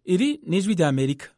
iri ni ijwi rya amerika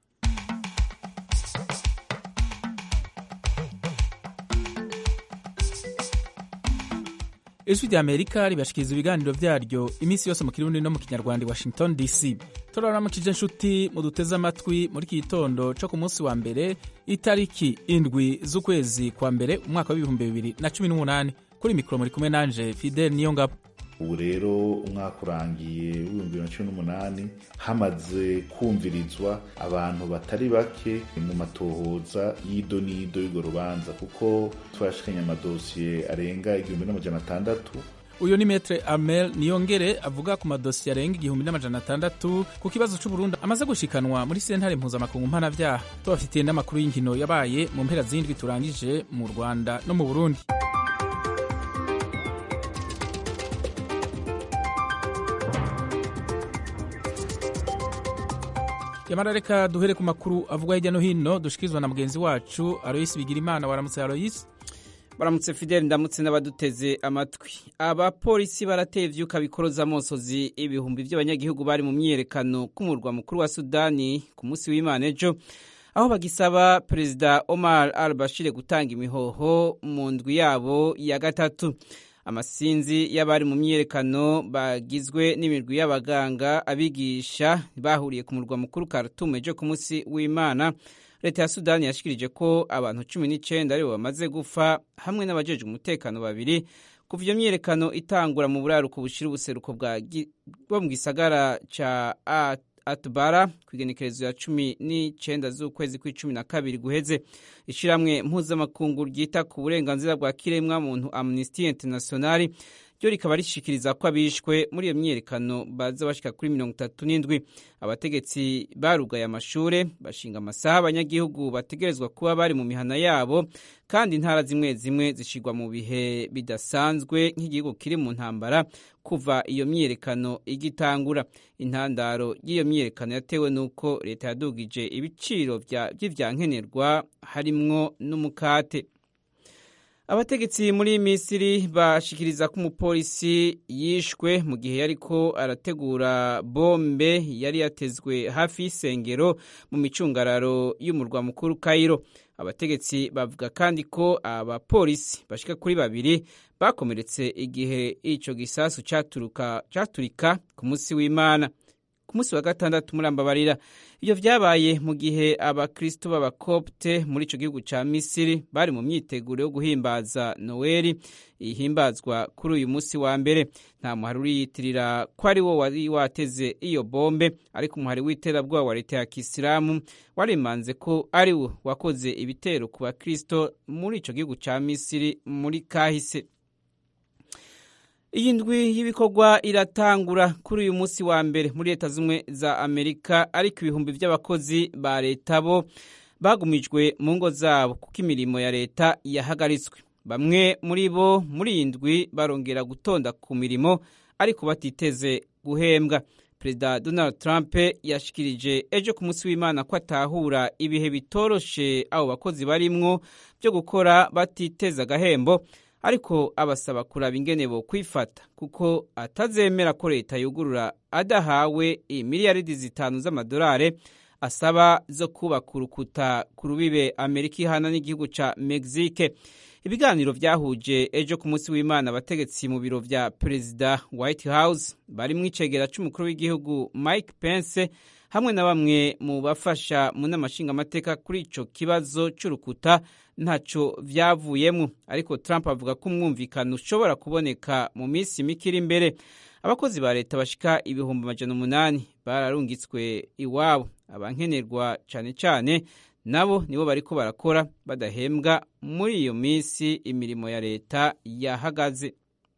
ijwi rya amerika ribashikiriza ibiganiro vyaryo iminsi yose mu kirundi no mu kinyarwanda i washington dc turaramukije inshuti muduteze amatwi muri iki gitondo co ku munsi wa mbere itariki indwi z'ukwezi kwa mbere umwaka w'ibihumbi bibiri na cumi n'umunani kuri mikoro muri kumwe nanje fidel niyo ngabo ubu rero umwaka urangiye w'ibihumbi bibiri na cumi n'umunani hamaze kumvirizwa abantu batari bake mu matohoza y'ido n'ido y'urwo rubanza kuko twashikanye amadosiye arenga igihumbi n'amajana atandatu uyu ni metre amel niyongere avuga ku madosiye arenga igihumbi n'amajana atandatu ku kibazo c'uburundi amaze gushikanwa muri sentare mpuzamakungu mpanavyaha tubafitiye n'amakuru y'inkino yabaye mu mpera z'indwi turangije mu rwanda no mu burundi yamara reka duhere ku makuru avugwa hirya no hino dushikirizwa na mugenzi wacu aroyisi bigira imana waramutse aroyisi baramutse fideli ndamutse n'abaduteze amatwi abapolisi barateye ivyuka bikoroza amosozi ibihumbi by'abanyagihugu bari mu myiyerekano k'umurwa mukuru wa sudani ku munsi w'imana ejo aho bagisaba perezida omar al bashir gutanga imihoho mu ndwi yabo ya gatatu amasinzi y'abari mu myiyerekano bagizwe n'imirwi y'abaganga abigisha bahuriye ku murwa mukuru Khartoum ejo ku munsi w'imana leta ya sudani yashikirije ko abantu cumi n'icyenda aribo bamaze gupfa hamwe n'abajeje umutekano babiri kuva iyo myiyerekano itangura mu buraruko bushira ubuseruko bwo mu gisagara ca atubara ku igenekerezo ya cumi n'icyenda z'ukwezi kw'icumi na kabiri guheze ishyirahamwe mpuzamakungu ryita ku burenganzira bwa kiremwa muntu amnesty international ryo rikaba rishikiriza ko abishwe muri iyo myiyerekano baza bashika kuri mirongo itatu n'indwi abategetsi barugaye amashure bashinga amasaha abanyagihugu bategerezwa kuba bari mu mihana yabo kandi intara zimwe zimwe zishigwa mu bihe bidasanzwe nk'igihugu kiri mu ntambara kuva iyo myiyerekano igitangura intandaro y'iyo myiyerekano yatewe n'uko leta yadugije ibiciro vy'ivyankenerwa harimwo n'umukate abategetsi muri misiri bashikiriza ko umupolisi yishwe mu gihe yariko arategura bombe yari yatezwe hafi y'isengero mu micungararo y'umurwa mukuru kayiro abategetsi bavuga kandi ko abapolisi bashika kuri babiri bakomeretse igihe ico gisasu caturika ku munsi w'imana ku munsi wa gatandatu murambabarira ibyo vyabaye mu gihe abakristo b'abakopte muri ico gihugu ca misiri bari mu myiteguro yo guhimbaza noweli ihimbazwa kuri uyu munsi wa mbere nta muhari uriyitirira ko ari wo wari wateze iyo bombe ariko umuhari w'iterabwoba wa leta ya kisilamu warimanze ko ari wo wakoze ibitero ku bakristo muri ico gihugu ca misiri muri kahise iyi ndwi y'ibikorwa iratangura kuri uyu munsi wa mbere muri leta zimwe za amerika ariko ibihumbi by'abakozi ba leta bo bagumijwe mu ngo zabo kuko imirimo ya leta yahagaritswe bamwe muri bo muri iyi ndwi barongera gutonda ku mirimo ariko batiteze guhembwa perezida donald trump yashikirije ejo ku munsi w'imana ko atahura ibihe bitoroshe abo bakozi barimwo byo gukora batiteza agahembo ariko abasaba kuraba ingene bo kwifata kuko atazemera ko leta yugurura adahawe imiliyaridi zitanu z'amadolari asaba zo kubaka urukuta ku rubibe amerika ihana n'igihugu ca mexique ibiganiro vyahuje ejo ku munsi w'imana abategetsi mu biro vya perezida white house barimwo icegera c'umukuru w'igihugu mike pence hamwe na bamwe mu bafasha mu n'amashingamateka kuri ico kibazo c'urukuta ntaco vyavuyemwo ariko Trump avuga ko umwumvikano ushobora kuboneka mu minsi mike iri imbere abakozi ba leta bashika ibihumbi amajana umunani bararungitswe iwabo abankenerwa cane cane nabo nibo bariko barakora badahembwa muri iyo minsi imirimo ya leta yahagaze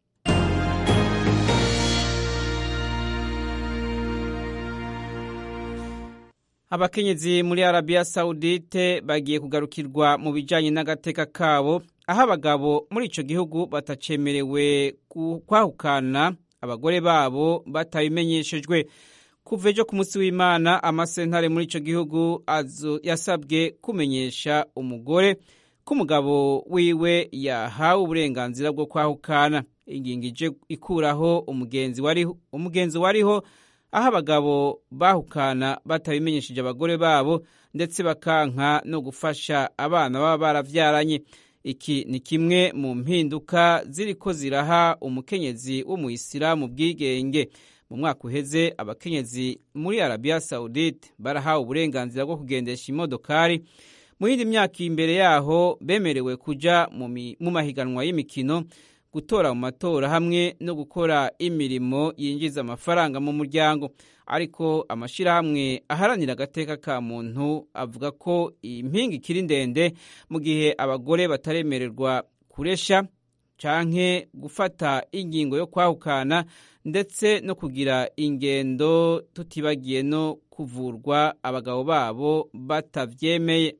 abakenyezi muri arabiya sawudite bagiye kugarukirwa mu bijyanye n'agateka kabo aho abagabo muri icyo gihugu batacemerewe kwahukana abagore babo batabimenyeshejwe kuva ejo ku munsi w'imana amasentare muri icyo gihugu yasabwe kumenyesha umugore ko umugabo wiwe yahawe uburenganzira bwo kwahukana ingingo ije ikuraho umugenzi wariho aho abagabo bahukana batabimenyesheje abagore babo ndetse bakanka no gufasha abana baba baravyaranye iki ni kimwe mu mpinduka ziriko ziraha umukenyezi w'umuyisilamu bwigenge mu mwaka uheze abakenyezi muri arabiya sawudite barahawe uburenganzira bwo kugendesha imodokari mu yindi myaka imbere yaho bemerewe kuja mu mahiganwa y'imikino gutora mu matora hamwe no gukora imirimo yinjiza amafaranga mu muryango ariko amashyirahamwe aharanira agateka ka muntu avuga ko iyi mpinga ikiri ndende mu gihe abagore bataremererwa kuresha canke gufata ingingo yo kwahukana ndetse no kugira ingendo tutibagiye no kuvurwa abagabo babo batavyemeye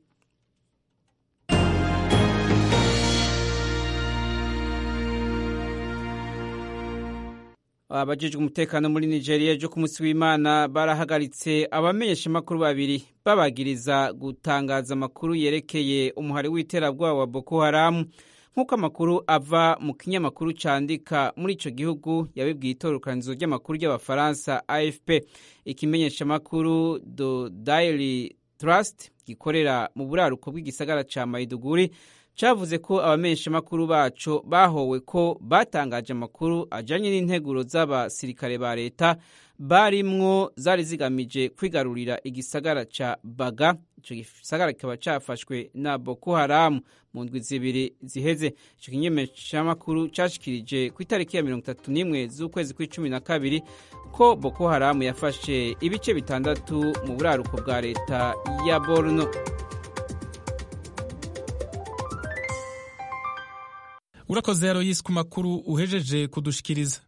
abajejwe umutekano muri nigeria ejo ku munsi w'imana barahagaritse abamenyeshamakuru babiri babagiriza gutangaza amakuru yerekeye umuhari w'iterabwoba wa boko haramu nk'uko amakuru ava mu kinyamakuru candika muri ico gihugu yabibwiye itororokanizo ry'amakuru ry'abafaransa afp ikimenyeshamakuru the daily trust gikorera mu buraruko bw'igisagara ca maiduguri cavuze ko abamenyeshamakuru baco bahowe ko batangaje amakuru ajanye n'integuro z'abasirikare ba leta barimwo zari zigamije kwigarurira igisagara ca baga ico gisagara kikaba cafashwe na boko haramu mu ndwi zibiri ziheze ico kimenyeshamakuru cashikirije ku itariki ya mirongo itatu n'imwe z'ukwezi kw'icumi na kabiri ko boko haramu yafashe ibice bitandatu mu buraruko bwa leta ya borno urakoze yaro yisi ku makuru uhejeje kudushikiriza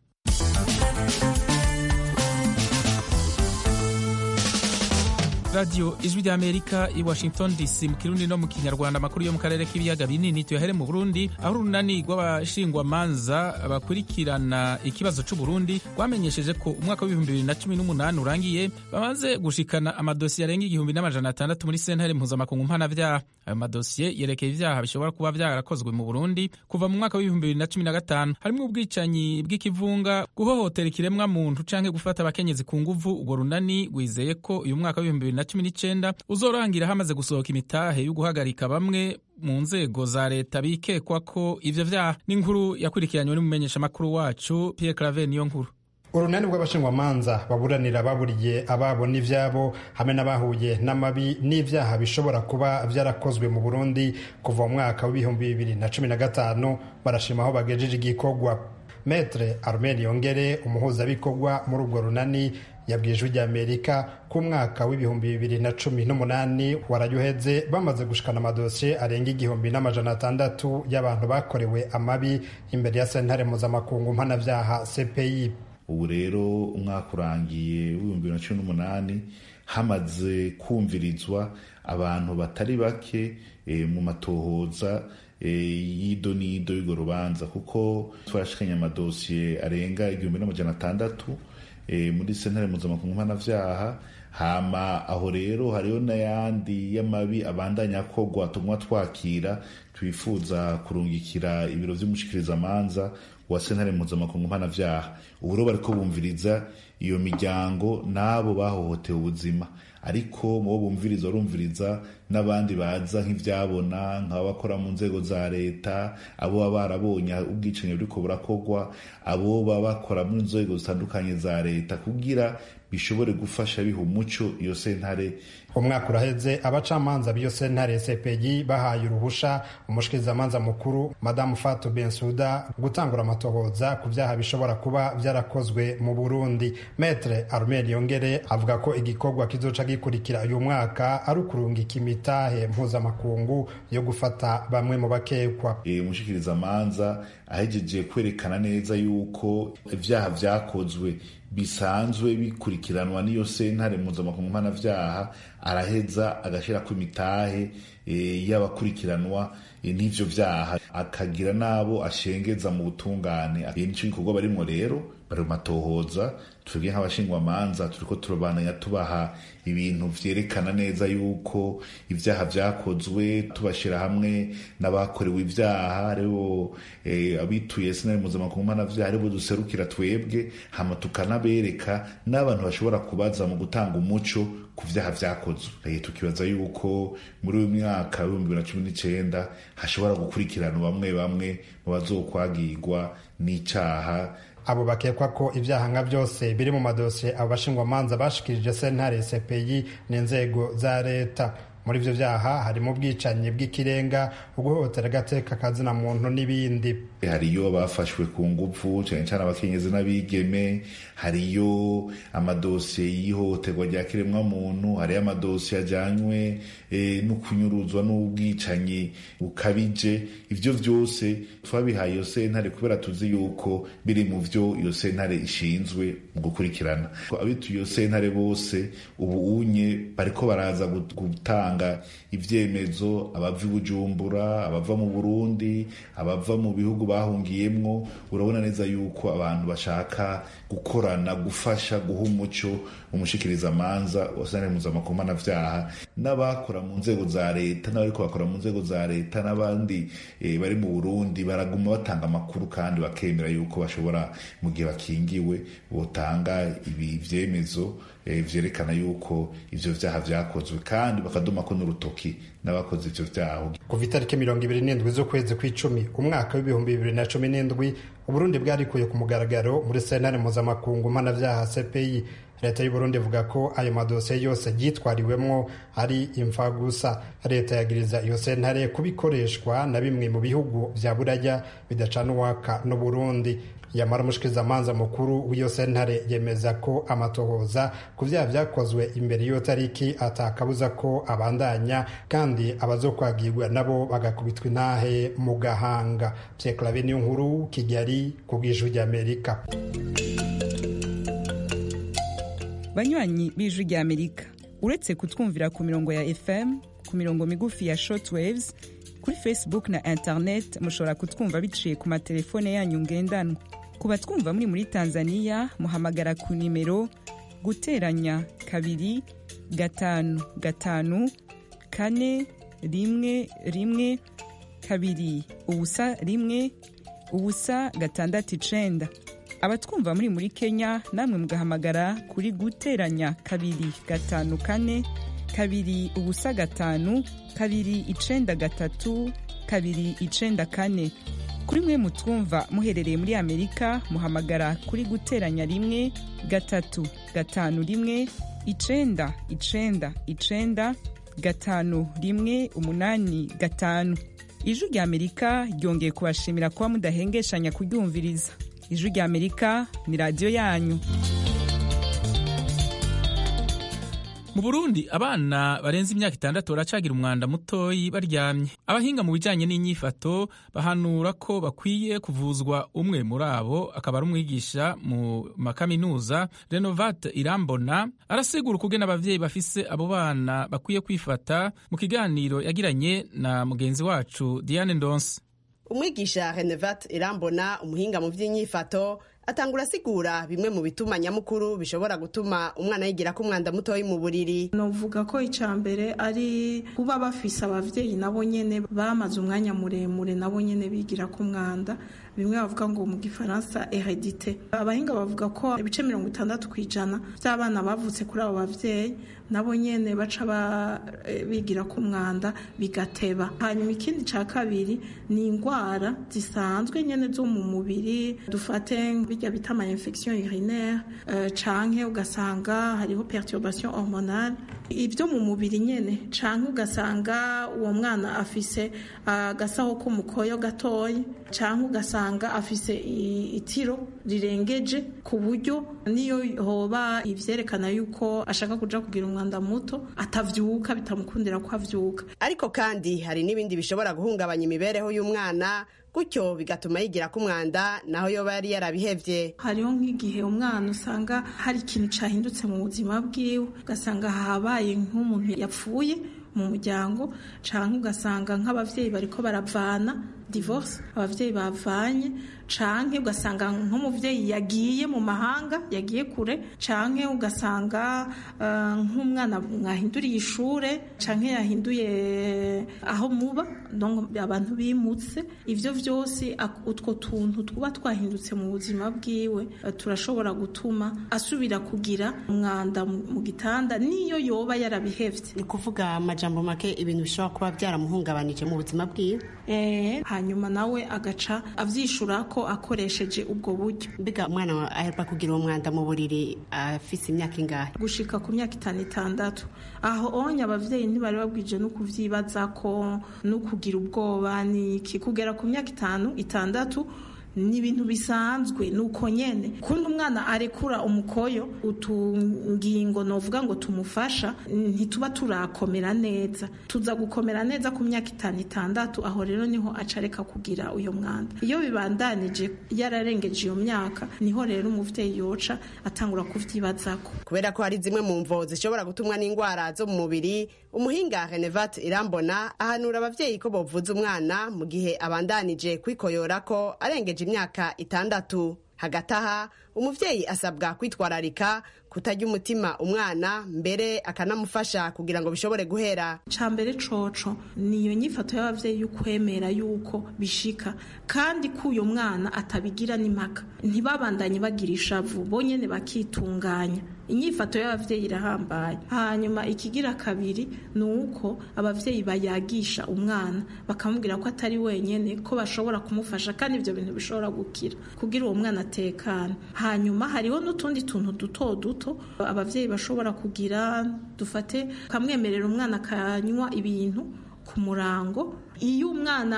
radiyo ijwi ry'amerika i washington dc mu kirundi no mu kinyarwanda amakuru yo mu karere k'ibiyaga binini tuyahere mu burundi aho urunani rw'abashingwamanza bakurikirana ikibazo c'uburundi rwamenyesheje ko umwaka w'ibihumbi bibiri na cumi n'umunani urangiye bamaze gushikana amadosiye arenga igihumbi n'amajana atandatu muri sentare mpuzamakungu mpanavyaha ayo madosiye yerekeye ivyaha bishobora kuba vyarakozwe mu burundi kuva mu mwaka w'ibihumbi bibiri na cumi na gatanu harimwo ubwicanyi bw'ikivunga guhohotera ikiremwa muntu canke gufata abakenyezi ku nguvu urwo runani rwizeye ko uyu mwaka w'ibihumbi bibiri na cumi n'icenda uzorangira hamaze gusohoka imitahe yo guhagarika bamwe mu nzego za leta bikekwa ko ivyo vyaha n'inkuru yakurikiranywe n'umumenyeshamakuru wacu Pierre Claver niyo nkuru urunani rw'abashingwamanza baburanira baburiye ababo n'ivyabo hamwe n'abahuye n'amabi n'ivyaha bishobora kuba vyarakozwe mu burundi kuva mu mwaka w'ibihumbi bibiri na cumi na gatanu barashima aho bagejeje igikorwa metre armen yongere umuhuzabikorwa muri urwo runani yabwiye ijwi ry'amerika ko umwaka w'ibihumbi bibiri na cumi n'umunani warayuheze bamaze gushikana amadosiye arenga igihumbi n'amajana atandatu y'abantu bakorewe amabi imbere ya sentare mpuzamakungu mpanavyaha cpi ubu rero umwaka urangiye w'ibihumbi bibiri na cumi n'umunani hamaze kumvirizwa abantu batari bake e, mu matohoza e, y'ido n'ido y'urwo rubanza kuko twarashikanye amadosiye arenga igihumbi n'amajana atandatu e, muri sentare mpuzamakungu mpanavyaha hama aho rero hariho n'ayandi y'amabi abandanya akorwa tumwa twakira twifuza kurungikira ibiro vy'umushikirizamanza wa sentare mpuzamakungu mpanavyaha ubu rero bariko bumviriza iyo miryango n'abo bahohotewe ubuzima ariko mubo bumviriza barumviriza n'abandi baza nk'ivyabona nk'abakora mu nzego za leta abo baba barabonye ubwicanyi buriko burakorwa abo baba bakora mu nzego zitandukanye za leta kugira bishobore gufasha biha umuco iyo sentare umwaka uraheze abacamanza b'iyo sentare cpg bahaye uruhusha umushikirizamanza mukuru madamu fatu bensuda gutangura amatohoza ku vyaha bishobora kuba vyarakozwe mu burundi metre armel yongere avuga ko igikorwa kizoca gikurikira uyu mwaka ari ukurungika imitahe mpuzamakungu yo gufata bamwe mu bakekwa e, umushikirizamanza ahejeje kwerekana neza yuko ivyaha vyakozwe bisanzwe bikurikiranwa n'iyo sentare mpuzamakungu mpanavyaha araheza agashyirako imitahe e, y'abakurikiranwa e, n'ivyo vyaha akagira n'abo ashengeza mu butungane e, nico gikorwa barimwo rero bari mu matohoza twebwe nk'abashingwamanza turiko turabananya tubaha ibintu vyerekana neza yuko ivyaha vyakozwe tubashira hamwe n'abakorewe ivyaha aribo eh, abituye sinari mpuzamakungu mpanavyaha aribo duserukira twebwe hama tukanabereka n'abantu bashobora kubaza mu gutanga umuco ku vyaha vyakozwe tukibaza yuko muri uyu mwaka w'ibihumbi bibiri na cumi n'icenda hashobora gukurikirana bamwe bamwe mu bazokwagirwa n'icaha abo bakekwa ko ibyaha nka byose biri mu madosiye abo bashingwamanza bashikirije sentare cpi n'inzego za leta muri ivyo vyaha harimo ubwicanyi bw'ikirenga uguhohotera agateka kazina muntu n'ibindi hariyo bafashwe ku nguvu cyane cyane abakenyezi n'abigeme hariyo amadosiye y'ihohoterwa rya kiremwa muntu hariyo amadosiye ajyanywe e, no kunyuruzwa n'ubwicanyi bukabije ivyo vyose twabihaye iyo sentare kubera tuzi yuko biri mu vyo iyo sentare ishinzwe mu gukurikirana abituye iyo sentare bose ubu unye bariko baraza gutanga ivyemezo abava i bujumbura abava mu burundi abava mu bihugu bahungiyemwo urabona neza yuko abantu bashaka gukorana gufasha guha umuco umushikirizamanza wasane mpuzamakungu vyaha n'abakora mu nzego za leta n'abariko bakora mu nzego za leta n'abandi e, bari mu burundi baraguma batanga amakuru kandi bakemera yuko bashobora mu gihe bakingiwe botanga ibi vyemezo e, vyerekana yuko ivyo vyaha vyakozwe kandi bakadumako n'urutoki n'abakoze ivyo vyaha kuva itariki mirongo ibiri n'indwi z'ukwezi kw'icumi umwaka w'ibihumbi bibiri na cumi n'indwi uburundi bwarikuye ku mugaragaro muri sentare mpuzamakungu mpanavyaha cpi leta y'uburundi ivuga ko ayo madosiye yose yitwariwemwo ari imfa gusa leta yagiriza iyo sentare kubikoreshwa na bimwe mu bihugu vya buraya bidacana uwaka n'uburundi yamara umushikirizamanza mukuru w'iyo sentare yemeza ko amatohoza ku vyaha vyakozwe imbere y'iyo tariki atakabuza ko abandanya kandi abazokwagirwa nabo bagakubitwa intahe mu gahanga pyeklave niyo nkuru kigali ku bw'ijwi ry'amerika banywanyi b'ijwi ry'amerika uretse kutwumvira ku mirongo ya fm ku mirongo migufi ya shortwaves kuri facebook na internet mushobora kutwumva biciye ku matelefone yanyu ngendanwa ku batwumva muri muri tanzania muhamagara ku nimero guteranya kabiri gatanu gatanu kane rimwe rimwe kabiri ubusa rimwe ubusa gatandatu icenda abatwumva muri muri kenya namwe mugahamagara kuri guteranya kabiri gatanu kane kabiri ubusa gatanu kabiri icenda gatatu kabiri icenda kane kuri mwe mutwumva muherereye muri amerika muhamagara kuri guteranya rimwe gatatu gatanu rimwe icenda icenda icenda gatanu rimwe umunani gatanu ijwi rya amerika ryongeye kubashimira kuba mudahengeshanya kuryumviriza ijwi rya amerika ni radiyo yanyu mu burundi abana barenze imyaka itandatu baracagira umwanda mutoyi baryamye abahinga mu bijyanye n'inyifato bahanura ko bakwiye kuvuzwa umwe muri abo akaba ari umwigisha mu makaminuza renovate irambona arasigura ukugena ababyeyi bafise abo bana bakwiye kwifata mu kiganiro yagiranye na mugenzi wacu diane ndonse umwigisha renevate irambona umuhinga mu by'inyifato atangura asigura bimwe mu bituma nyamukuru bishobora gutuma umwana yigira ko umwanda mutoyi mu buriri novuga ko icya mbere ari kuba bafise abavyeyi nabo nyene bamaze umwanya muremure nabo nyene bigira ko umwanda bimwe bavuga ngo mu gifaransa heredite abahinga bavuga ko ibice mirongo itandatu ku ijana by'abana bavutse kuri abo bavyeyi nabo nyene baca bigira ku mwanda bigateba hanyuma ikindi cya kabiri ni indwara zisanzwe nyene zo mu mubiri dufate bijya bita ama infection urinaire uh, canke ugasanga hariho perturbation hormonale ibyo mu mubiri nyene canke ugasanga uwo mwana afise agasaho uh, k'umukoyo gatoyi canke ugasanga afise itiro rirengeje ku buryo niyo hoba ivyerekana yuko ashaka kuja kugira umwanda muto atavyuka bitamukundira ko avyuka ariko kandi hari n'ibindi bishobora guhungabanya imibereho y'umwana gutyo bigatuma yigira ku mwanda naho yoba yari yarabihevye hariho nk'igihe umwana usanga hari ikintu cahindutse mu buzima bwiwe ugasanga habaye nk'umuntu yapfuye mu muryango canke ugasanga nk'abavyeyi bariko baravana divorce abavyeyi bavanye canke ugasanga nk'umuvyeyi yagiye mu mahanga yagiye kure canke ugasanga uh, nk'umwana mwahinduriye ishure canke yahinduye aho muba donc abantu bimutse ivyo vyose utwo tuntu tuba twahindutse mu buzima bwiwe uh, turashobora gutuma asubira kugira umwanda mu gitanda niyo yoba yarabihevye ni kuvuga amajambo make ibintu bishobora kuba byaramuhungabanije mu buzima bwiwe eh hanyuma nawe agaca avyishura ko akoresheje ubwo buryo mbega umwana aheruka kugira uwo mwanda mu buriri afise imyaka ingahe gushika ku myaka itanu itandatu aho onye abavyeyi ntibari babwije no kuvyibaza ko no kugira ubwoba ni iki kugera ku myaka itanu itandatu ni ibintu bisanzwe ni uko nyene kundi umwana arekura umukoyo utungingo novuga ngo tumufasha ntituba turakomera neza tuza gukomera neza ku myaka itanu itandatu aho rero niho acareka kugira uyo mwanda iyo bibandanije yararengeje iyo myaka niho rero umuvyeyi yoca atangura kuvyibazako kubera ko hari zimwe mu mvo zishobora gutumwa n'indwara zo mu mubiri umuhinga Renevat Irambona ahanura abavyeyi ko bovuza umwana mu gihe abandanije kwikoyora ko arengeje imyaka itandatu hagati aha umuvyeyi asabwa kwitwararika kutarya umutima umwana mbere akanamufasha kugira ngo bishobore guhera ca mbere coco niyo nyifato y'abavyeyi y'ukwemera yuko bishika kandi ko uyo mwana atabigira n'impaka ntibabandanye bagira ishavu bonyene bakitunganya inyifato y'abavyeyi irahambaye hanyuma ikigira kabiri ni uko abavyeyi bayagisha umwana bakamubwira ko atari wenyene ko bashobora kumufasha kandi ivyo bintu bishobora gukira kugira uwo mwana atekana hanyuma hariho n'utundi tuntu duto duto abavyeyi bashobora kugira dufate kamwemerera umwana akanywa ibintu ku murango iyo umwana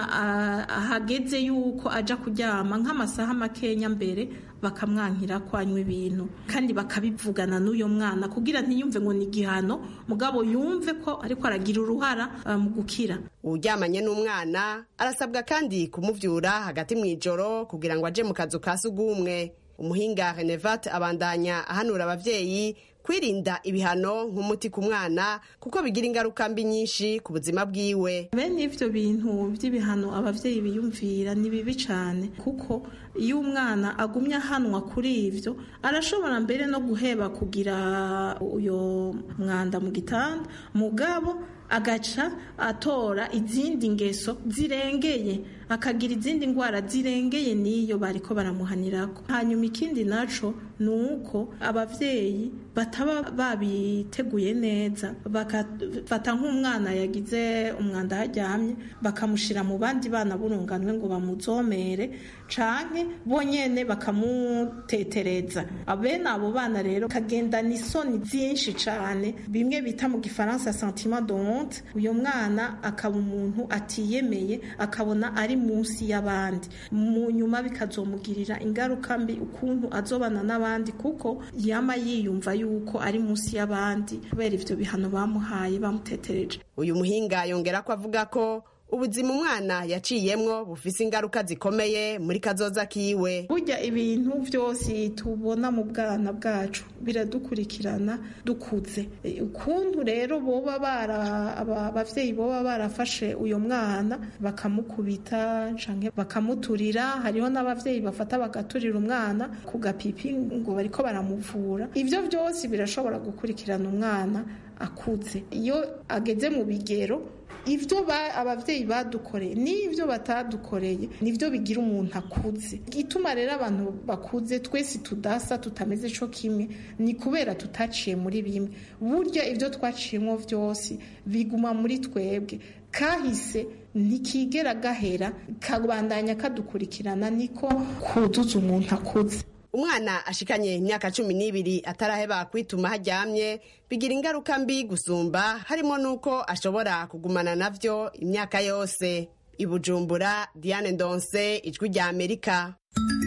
ahageze yuko aja kuryama nk'amasaha makenya mbere bakamwankira ko anywa ibintu kandi bakabivugana n'uyo mwana kugira ntiyumve ngo ni igihano mugabo yumve ko ariko aragira uruhara mu gukira uryamanye n'umwana arasabwa kandi kumuvyura hagati mu ijoro kugira ngo aje mu kazu ka sugumwe umuhinga Renevat abandanya ahanura abavyeyi kwirinda ibihano nk'umuti ku mwana kuko bigira ingaruka mbi nyinshi ku buzima bwiwe bene ivyo bintu by'ibihano abavyeyi biyumvira ni bibi cane kuko iyo umwana agumye ahanwa kuri ivyo arashobora mbere no guheba kugira uyo mwanda mu gitanda mugabo agaca atora izindi ngeso zirengeye akagira izindi ndwara zirengeye n'iyo bariko baramuhanirako hanyuma ikindi naco ni uko abavyeyi bataba babiteguye neza bakafata nk'umwana yagize umwanda haryamye bakamushira mu bandi bana burunganwe ngo bamuzomere canke bonyene bakamutetereza abene abo bana rero kagendana isoni byinshi cane bimwe bita mu gifaransa sentiment de honte uyo mwana akaba umuntu atiyemeye akabona ari munsi y'abandi mu nyuma bikazomugirira ingaruka mbi ukuntu azobana n'abandi kuko yama yiyumva yuko ari munsi y'abandi kubera ivyo bihano bamuhaye bamutetereje uyu muhinga yongera ko avuga ko ubuzima umwana yaciyemwo bufise ingaruka zikomeye muri kazoza kiwe burya ibintu byose tubona mu bwana bwacu biradukurikirana dukuze ukuntu rero boba bara abavyeyi boba barafashe uyo mwana bakamukubita canke bakamuturira hariho n'abavyeyi bafata bagaturira umwana ku gapipi ngo bariko baramuvura ivyo byose birashobora gukurikirana umwana akuze iyo ageze mu bigero ibyo abavyeyi badukoreye n'ibyo batadukoreye nibyo bigira umuntu akuze ituma rero abantu bakuze twese tudasa tutameze co kimwe ni kubera tutaciye muri bimwe burya ibyo twaciyemo byose biguma muri twebwe kahise ntikigera gahera kabandanya kadukurikirana niko kuzuza umuntu akuze umwana ashikanye imyaka cumi n'ibiri ataraheba kwituma haryamye bigira ingaruka mbi gusumba harimo n'uko ashobora kugumana navyo imyaka yose i bujumbura diane ndonse ijwi rya amerika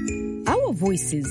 our voices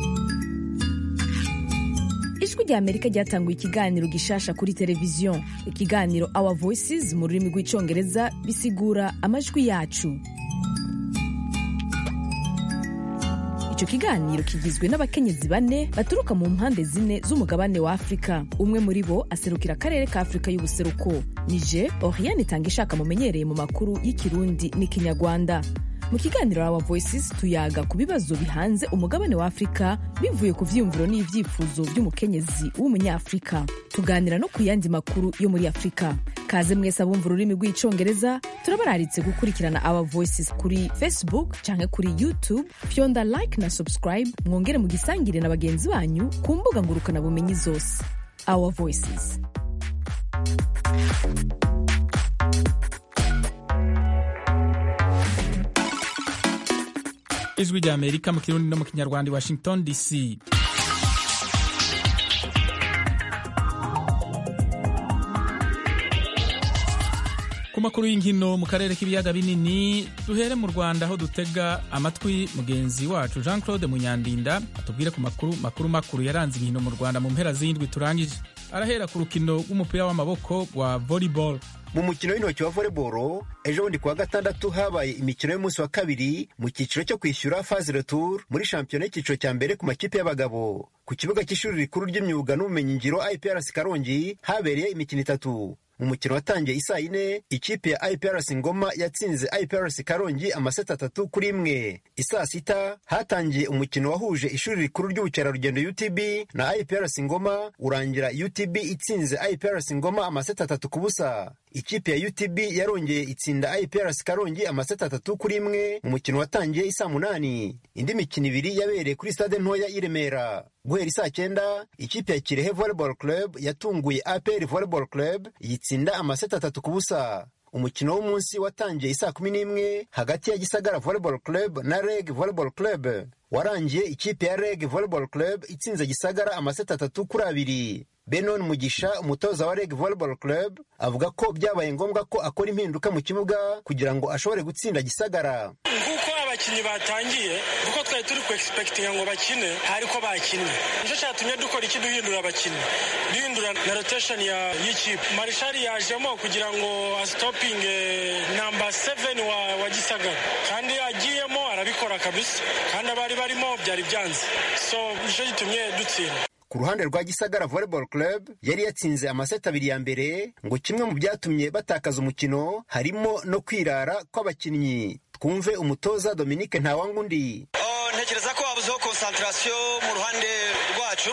ijwi rya amerika ryatanguye ikiganiro gishasha kuri televiziyo ikiganiro our voices mu rurimi rw'icongereza bisigura amajwi yacu icyo icyo kiganiro kigizwe n'abakenyezi bane baturuka mu mpande zine z'umugabane wa afurika umwe muri bo aserukira akarere ka afurika y'ubuseruko nije oriane itanga ishaka mumenyereye mu makuru y'ikirundi n'ikinyarwanda mu kiganiro Our Voices tuyaga ku bibazo bihanze umugabane wa Afurika bivuye ku vyiyumviro n'ivyifuzo vy'umukenyezi w'umunyafurika tuganira no ku yandi makuru yo muri Afurika kaze mwese abumva ururimi rw'icongereza turabararitse gukurikirana Our Voices kuri Facebook canke kuri YouTube fyonda like na subscribe mwongere mu gisangire na bagenzi banyu ku mbuga ngurukana bumenyi zose Our Voices ijwi rya amerika mu kirundi no mu kinyarwanda i washington dc ku makuru y'inkino mu karere k'ibiyaga binini duhere mu rwanda aho dutega amatwi mugenzi wacu jean claude munyandinda atubwire ku makuru makuru makuru yaranze inkino mu rwanda mu mpera z'indwi turangije arahera ku rukino rw'umupira w'amaboko wa volleyball mu mukino w'intoki wa volleyball ejo bundi kuwa gatandatu habaye imikino y'umunsi wa kabiri mu cyiciro cyo kwishyura phase retour muri shampiyona y'icyiciro cya mbere ku makipe y'abagabo ku kibuga cy'ishuri rikuru ry'imyuga n'ubumenyingiro iprc karongi habereye imikino itatu mu mukino watangiye isaa yine ikipe ya iprc ngoma yatsinze iprc karongi amaseti atatu kuri imwe isaa sita hatangiye umukino wahuje ishuri rikuru ry'ubukerarugendo utb na iprc ngoma urangira utb itsinze iprc ngoma amaseti atatu ku busa ikipe ya utb yarongeye itsinda iprc karongi amaseti atatu kuri imwe mu mukino watangiye isaa munani indi mikino ibiri yabereye kuri stade ntoya i remera guhera isaa cyenda ikipe ya kirehe volleyball club yatunguye apr volleyball club yitsinda amaseti atatu ku busa umukino w'umunsi watangiye isaa kumi n'imwe hagati ya gisagara volleyball club na reg volleyball club warangiye ikipe ya reg volleyball club itsinze gisagara amaseti atatu kuri abiri benon mugisha umutoza wa reg volleyball club avuga ko byabaye ngombwa ko akora impinduka mu kibuga kugira ngo ashobore gutsinda gisagara nk'uko abakinnyi batangiye kuko twari turi kuexpekitinga ngo bakine ariko bakinnye nicyo cyatumye dukora iki duhindura abakinnyi duhindura na rotation y'ikipe marishari yajemo kugira ngo asitopinge namba seveni wa, wa gisagara kandi agiyemo arabikora kabisa kandi abari barimo byari byanze so nicyo gitumye dutsinda ku ruhande rwa gisagara volleyball club yari yatsinze amaseti abiri ya mbere ngo kimwe mu byatumye batakaza umukino harimo no kwirara kw'abakinnyi twumve umutoza dominique ntawangundi ntekereza ko habuzeho konsantarasiyo mu ruhande rwacu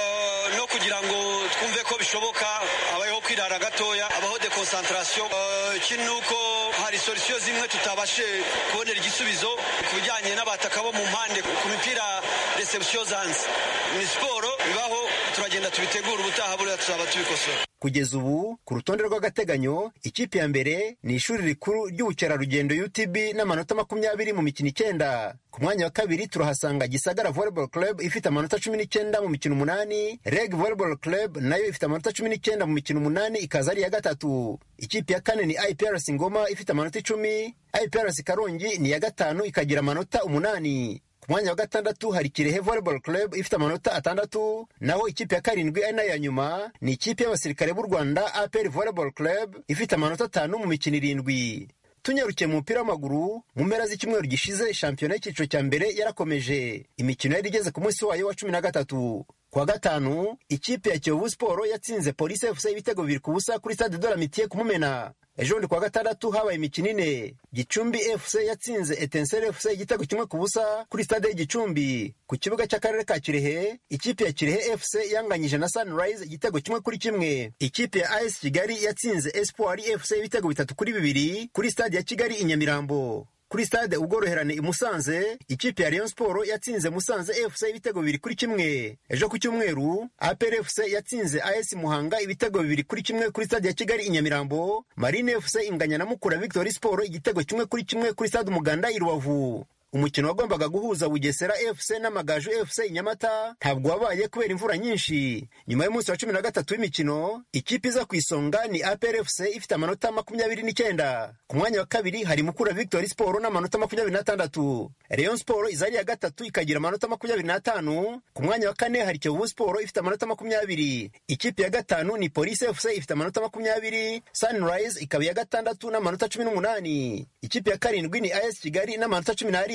no kugira ngo twumve ko bishoboka habayeho kwirara gatoya habaho dekonsantarasiyo ikindi ni uko hari solisiyo zimwe tutabashe kubonera igisubizo ku bijyanye n'abataka bo mu mpande ku mipira resebusiyo zanze ni siporo bibaho turagenda tubitegura ubutaha buriya tuzaba tubikosora kugeza ubu ku rutonde rw'agateganyo ikipe ya mbere ni ishuri rikuru ry'ubukerarugendo utb n'amanota makumyabiri mu mikino icyenda ku mwanya wa kabiri turahasanga gisagara volleyball club ifite amanota cumi n'icyenda mu mikino umunani reg volleyball club nayo ifite amanota cumi n'icyenda mu mikino umunani ikaza ari iya gatatu ikipe ya kane ni iprc ngoma ifite amanota icumi iprc karongi ni iya gatanu ikagira amanota umunani ku mwanya wa gatandatu hari kirehe volleyball club ifite amanota atandatu naho ikipe ya karindwi ari nayo ya nyuma ni ikipe y'abasirikare b'u rwanda apr volleyball club ifite amanota atanu mu mikino irindwi tunyarukiye mu mupira w'amaguru mu mpera z'icyumweru gishize shampiyona y'icyiciro cya mbere yarakomeje imikino yari igeze ku munsi wayo wa cumi na gatatu kuwa gatanu ikipe ya kiyovu siporo yatsinze polisi fc ibitego bibiri ku busa kuri stade de la mitiye kumumena ejo bundi kuwa gatandatu habaye imikino ine gicumbi fc yatsinze etenseri fc igitego kimwe ku busa kuri stade y'igicumbi ku kibuga cy'akarere ka kirehe ikipe ya kirehe fc yanganyije na sunrise igitego kimwe kuri kimwe ikipe ya as kigali yatsinze espoir fc ibitego bitatu kuri bibiri kuri stade ya kigali i nyamirambo kuri stade ubworoherane i musanze ikipe ya rayon sport yatsinze musanze fc ibitego bibiri kuri kimwe ejo ku cyumweru apr fc yatsinze as muhanga ibitego bibiri kuri kimwe kuri stade ya kigali i nyamirambo marine fc inganya na mukura victory sport igitego kimwe kuri kimwe kuri stade umuganda i rubavu umukino wagombaga guhuza bugesera fc n'amagaju fc i nyamata ntabwo wabaye kubera imvura nyinshi nyuma y'umunsi wa cumi na gatatu w'imikino ikipe iza ku isonga ni apr fc ifite amanota makumyabiri n'icyenda ku mwanya wa kabiri hari mukura victory sport n'amanota makumyabiri n'atandatu rayon sport iza ari iya gatatu ikagira amanota makumyabiri n'atanu ku mwanya wa kane hari kiyovu sport ifite amanota makumyabiri ikipe ya gatanu ni police fc ifite amanota makumyabiri sunrise ikaba iya gatandatu n'amanota cumi n'umunani ikipe ya karindwi ni as kigali n'amanota cumi n'arindwi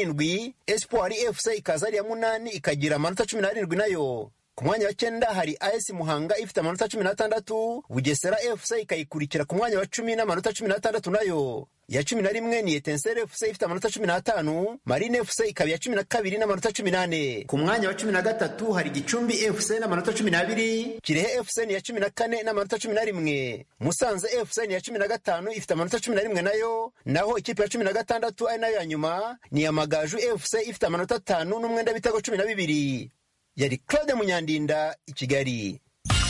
n'arindwi espoir fc ikaza ari iya munani ikagira amanota cumi n'arindwi nayo ku mwanya wa cyenda hari as muhanga ifite amanota cumi n'atandatu bugesera fc ikayikurikira ku mwanya wa cumi n'amanota cumi n'atandatu nayo iya cumi na rimwe ni etenseri fc ifite amanota cumi n'atanu marine fc ikaba iya cumi na kabiri n'amanota cumi n'ane ku mwanya wa cumi na gatatu hari gicumbi fc n'amanota cumi n'abiri kirehe fc ni iya cumi na kane n'amanota cumi na rimwe musanze fc ni iya cumi na gatanu ifite amanota cumi na rimwe nayo naho ikipe ya cumi na gatandatu ari nayo ya nyuma ni iya magaju fc ifite amanota atanu n'umwenda w'ibitego cumi na bibiri yari claude munyandinda i kigali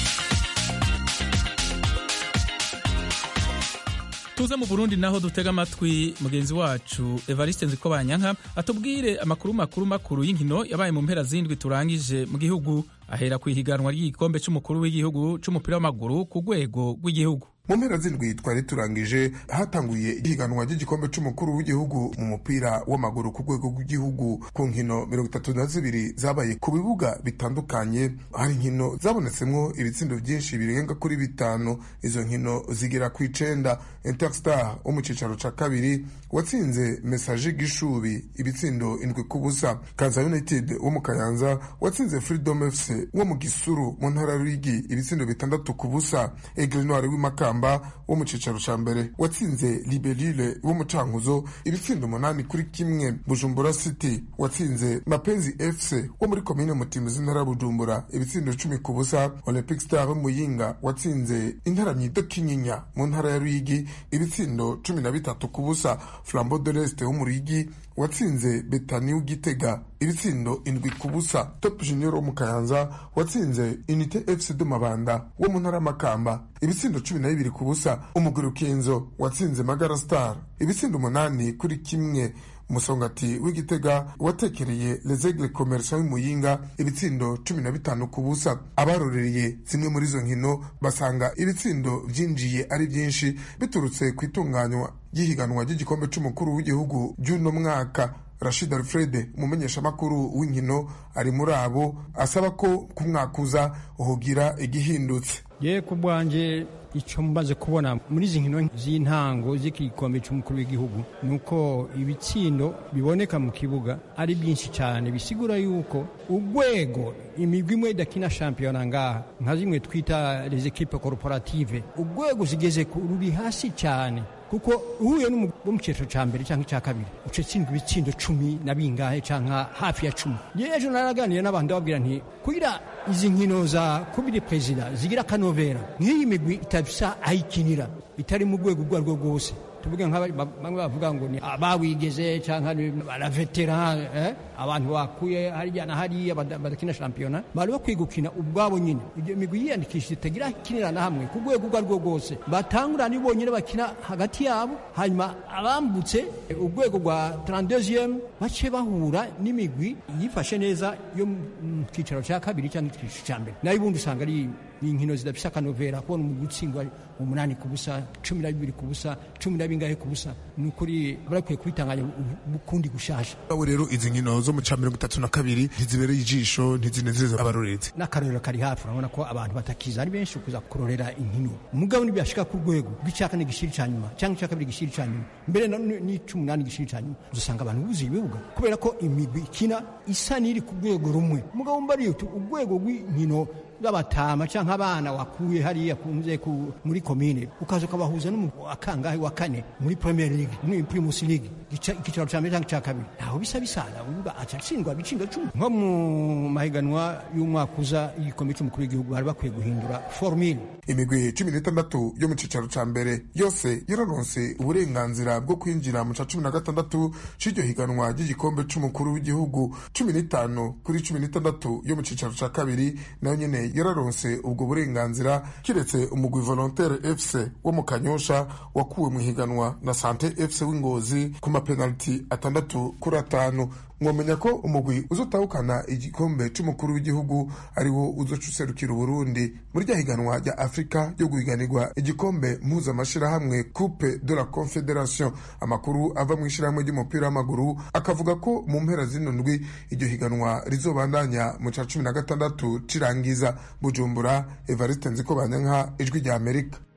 tuze mu burundi naho dutega amatwi mugenzi wacu evariste nzikobanyanka atubwire amakuru makuru makuru y'inkino yabaye mu mpera zindwi turangije mu gihugu ahera ku ihiganwa ry'igikombe cy'umukuru w'igihugu cy'umupira w'amaguru ku rwego rw'igihugu mu mpera zindwi twari turangije hatanguye ihiganwa ry'igikombe cy'umukuru w'igihugu mu mupira w'amaguru ku rwego rw'igihugu ku nkino mirongo itatu na zibiri zabaye ku bibuga bitandukanye hari inkino zabonetsemwo ibitsindo byinshi birenga kuri bitanu izo nkino zigera ku icenda interstar wo mu cicaro ca kabiri watsinze mesaje gishubi ibitsindo indwi ku busa kanza united wo mu kayanza watsinze freedom fc wo mu gisuru mu ntara rwigi ibitsindo bitandatu ku busa aigle noir w'imakamba wo mu cicaro ca mbere watsinze liberile wo mu cankuzo ibitsindo umunani kuri kimwe bujumbura city watsinze mapenzi fc wo muri komine mutimbuzi intara ya bujumbura ibitsindo cumi ku busa olympic star w'umuyinga watsinze intaramyi kinyinya mu ntara ya rwigi ibitsindo cumi na bitatu ku busa flambo de leste wo mu rwigi watsinze betani w'igitega ibitsindo indwi ku busa top junior wo mu kayanza watsinze unite fc de mabanda wo mu ntara y'amakamba ibitsindo cumi na bibiri ku busa umuguru ukinzo watsinze magara star ibitsindo umunani kuri kimwe umusongati w'igitega watekereye lezegle komersa w'imuyinga ibitsindo cumi na bitanu ku busa abarorereye zimwe muri izo nkino basanga ibitsindo byinjiye ari byinshi biturutse ku itunganywa ry'ihiganwa ry'igikombe c'umukuru w'igihugu ry'uno mwaka rashid alfred umumenyeshamakuru w'inkino ari muri abo asaba ko ku mwaka uza uhugira igihindutse ye ku bwanjye icyo mbaze kubona muri izi nkino z'intango z'igikombe cy'umukuru w'igihugu ni uko ibitsindo biboneka mu kibuga ari byinshi cyane bisigura yuko urwego imigwi imwe idakina shampiyona ngaha nka zimwe twita les equipe corporative urwego zigeze ruri hasi cyane kuko uhuye wo mu cyiciro cya mbere cyangwa icya kabiri uca tsindwa ibitsindo cumi na bingahe cyangwa hafi ya cumi yewe ejo naraganiriye n'abantu babwira nti kugira izi nkino za kubiri perezida zigira akanovera nk'iyi migwi itabisa ayikinira itari mu rwego urwo arirwo rwose tuvuge nka bamwe bavuga ngo ni abawigeze cyangwa baravetera eh? abantu bakuye harya na hariya badakina shampiyona bari bakwiye gukina ubwabo nyine ibyo migwi yiyandikishije itagira kinira na hamwe ku rwego urwo arirwo rwose batangura ni bonyine bakina hagati yabo hanyuma abambutse urwego rwa 32 bace bahura n'imigwi yifashe neza yo mu cyicaro cya kabiri cyangwa icyiciro cya mbere nayo ubundi usanga ari inkino zidafise akanovera kubona umugwi utsindwa umunani ku busa cumi na bibiri ku busa cumi na bingahe ku busa ni ukuri barakwiye kubitanganya ukundi gushasha aho rero izi nkino zo mu cya mirongo itatu na kabiri ntizibereye ijisho ntizinezeza abarorezi n'akarorero kari hafi urabona ko abantu batakiza ari benshi kuza kurorera inkino umugabo ntibyashika ku rwego rw'icya kane gishiri cya nyuma cyangwa icya kabiri gishiri cya nyuma mbere n'ic'umunani gishiri cya nyuma uzasanga abantu buzuye ibibuga kubera ko imigwi ikina isa n'iri ku rwego rumwe umugabo mbariye urwego rw'inkino z'abatama cyangwa abana wakuye hariya kunze ku muri komine ukaza ukabahuza n'akangahe wa kane muri premier league muri primus league icyicaro cya mbere cyangwa icya kabiri ntaho bisa bisana uvuga acatsindwa ibitsindo cumi nko mu mahiganwa y'umwaka uza y'igikombe cy'umukuru w'igihugu bari bakwiye guhindura formule imigwi cumi n'itandatu yo mu cyicaro cya mbere yose yararonse uburenganzira bwo kwinjira mu cya cumi na gatandatu cy'iryo higanwa ry'igikombe cy'umukuru w'igihugu cumi n'itanu kuri cumi n'itandatu yo mu cyicaro cya kabiri nayo nyine yararonse ubwo burenganzira kiretse umugwi volontaire fc wo mu kanyosha wakuwe mu higanwa na sante fc w'ingozi ku mapenaliti atandatu kuri atanu mwomenya ko umugwi uzotahukana igikombe c'umukuru w'igihugu ari wo uzoca userukira uburundi muri rya higanwa rya afurika ryo guhiganirwa igikombe mpuzamashirahamwe coupe de la confederation amakuru ava mu ishirahamwe ry'umupira w'amaguru akavuga ko mu mpera zino ndwi iryo higanwa rizobandanya mu ca cumi na gatandatu cirangiza bujumbura evariste nziko banyanka ijwi rya amerika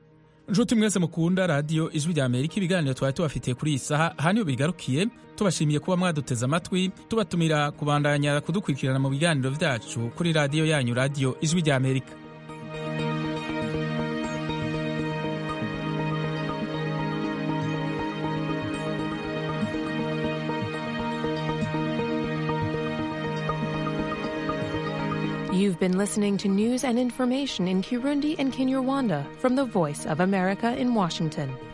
nshuti mwese mukunda radiyo ijwi rya amerika ibiganiro twari tubafitiye kuri iyi saha aha niyo bigarukiye tubashimiye kuba mwaduteze amatwi tubatumira kubandanya kudukurikirana mu biganiro byacu kuri radiyo yanyu radiyo ijwi rya amerika You've been listening to news and information in Kirundi and Kinyarwanda from the Voice of America in Washington.